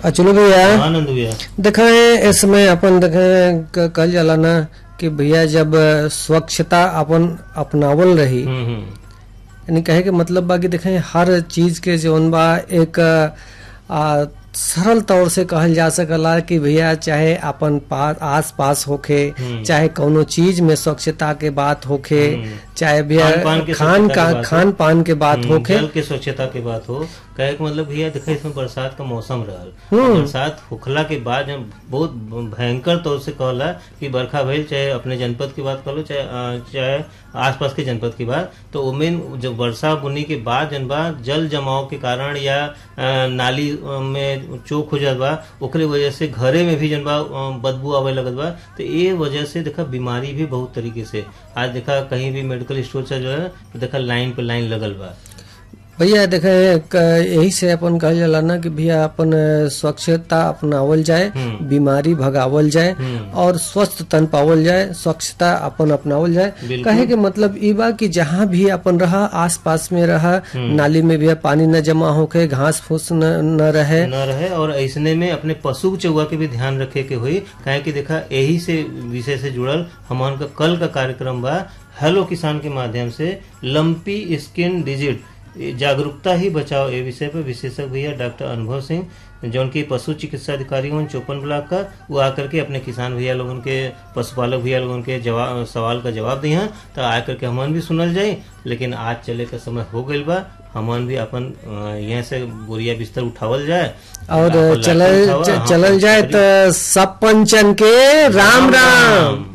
चलो भैया आनंद भैया देखें इसमें अपन देखें क- कहल जाला ना कि भैया जब स्वच्छता अपन अपनावल रही हम्म हम्म यानी कहे के मतलब बा कि देखें हर चीज के जौन बा एक आ, सरल तौर से कहल जा सकला कि भैया चाहे अपन पास आस पास होखे हम्म। चाहे कौनो चीज में स्वच्छता के बात होखे हम्म। चाहे भैया खान-पान के खान स्वच्छता का के बात हो। खान पान के बात हम्म, होखे जल के स्वच्छता के बात हो कहे के मतलब भैया देखा इसमें बरसात का मौसम रहल हम्म। बरसात होखला के बाद जब बहुत भयंकर तौर से कहला कि बरखा भइल चाहे अपने जनपद की बात कर लो चाहे अ, चाहे आसपास के जनपद की बात तो उमें जब वर्षा बुनी के बाद जन बा जल जमाव के कारण या अ, नाली अ, में चोक हो जात बा ओकरे वजह से घरे में भी जन बा अ, बदबू आवे लगत बा तो ये वजह से देखा बीमारी भी बहुत तरीके से आज देखा कहीं भी मेडिकल स्टोर से जो है तो देखा लाइन पे लाइन लगल बा भैया देखे क- यही से अपन कहल जाला ना कि भैया अपन अ, स्वच्छता अपनावल जाए हम्म। बीमारी भगावल जाए हम्म। और स्वस्थ तन पावल जाए स्वच्छता अपन अपनावल जाए बिल्कुल। कहे के मतलब ई बा कि जहाँ भी अपन रहा आस पास में रहा नाली में भी पानी न जमा होके घास फूस न, न रहे न रहे और ऐसने में अपने पशु चौवा के भी ध्यान रखे के हुई काहे कि देखा यही से विषय से जुड़ल हमार का कल का कार्यक्रम बा हेलो किसान के माध्यम से लंपी स्किन डिजिट जागरूकता ही बचाओ ए विषय पर विशेषज्ञ भैया डॉक्टर अनुभव सिंह जौन की पशु चिकित्सा अधिकारी हूँ चौपन ब्लॉक का वो आकर के अपने किसान भैया लोगन के पशुपालक भैया लोगन के जवाब सवाल का जवाब दी हैं तो आकर के हमन भी सुनल जाई लेकिन आज चले का समय हो गइल बा हमन भी अपन अ, यहाँ से बोरिया बिस्तर उठावल जाए और अपन लाठी चलल उठावा, च- हाँ, चलल जाए करी। तो सब पंचन के राम राम